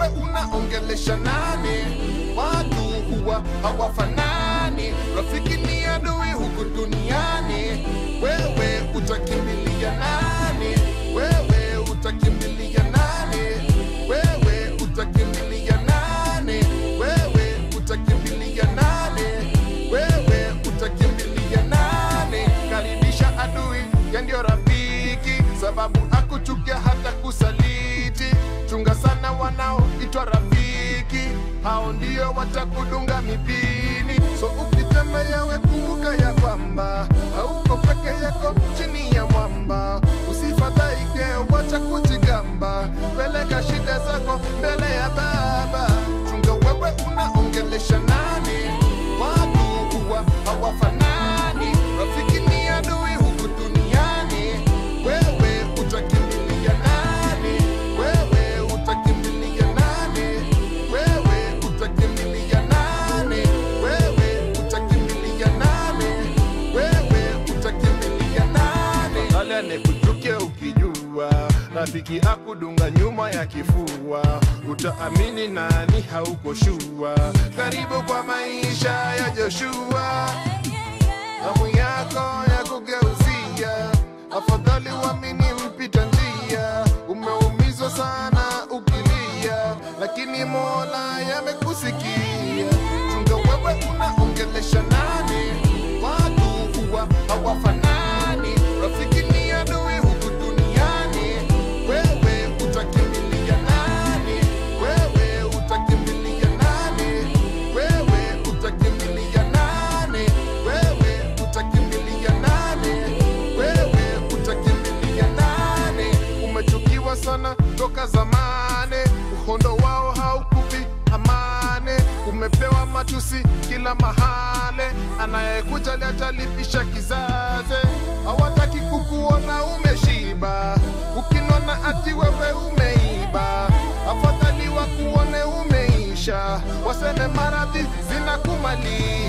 wewe unaongelesha nani? Watu huwa hawafanani, rafiki ni adui huku duniani. Wewe utakimbilia nani? Wewe utakimbilia nani? Wewe utakimbilia nani? Wewe utakimbilia nani? Wewe utakimbilia nani? Karibisha adui ya ndio rafiki, sababu akuchukia hata kusaliti. Chunga sana wanaoitwa rafiki, hao ndio watakudunga mipini. So ukitembea we kumbuka ya kwamba hauko peke yako chini ya mwamba. Usifadhaike, wacha kujigamba, peleka shida zako mbele ya Baba. Chunga wewe unaongelesha nani? Watu huwa hawafanani, rafiki ni adui huku duniani. Wewe utakimbilia nani? Wewe utakimbilia nani? Wewe utakimbilia nani? Wewe utakimbilia nani? Wewe utakimbilia nani? Wale anekuchukia ukijua rafiki akudunga nyuma ya kifua, utaamini nani? Hauko shua. Karibu kwa maisha ya Joshua, hamu yako ya kugeuzia, afadhali uamini mpita njia. Umeumizwa sana ukilia, lakini Mola yamekusikia. Chunga wewe unaongelesha nani? Watu huwa hawafanani, rafiki ni adui huku duniani. Wewe utakimbilia nani? Wewe utakimbilia nani? Wewe utakimbilia nani? Wewe utakimbilia nani? Wewe utakimbilia nani? Umechukiwa sana toka zamani, uhondo wao haukupi amani. Umepewa matusi kila mahali, anayekuja atalipisha kizazi. Hawataki kukuona umeshiba, ukinona ati wewe umeiba. Afadhali wakuone umeisha, waseme maradhi zinakumaliza.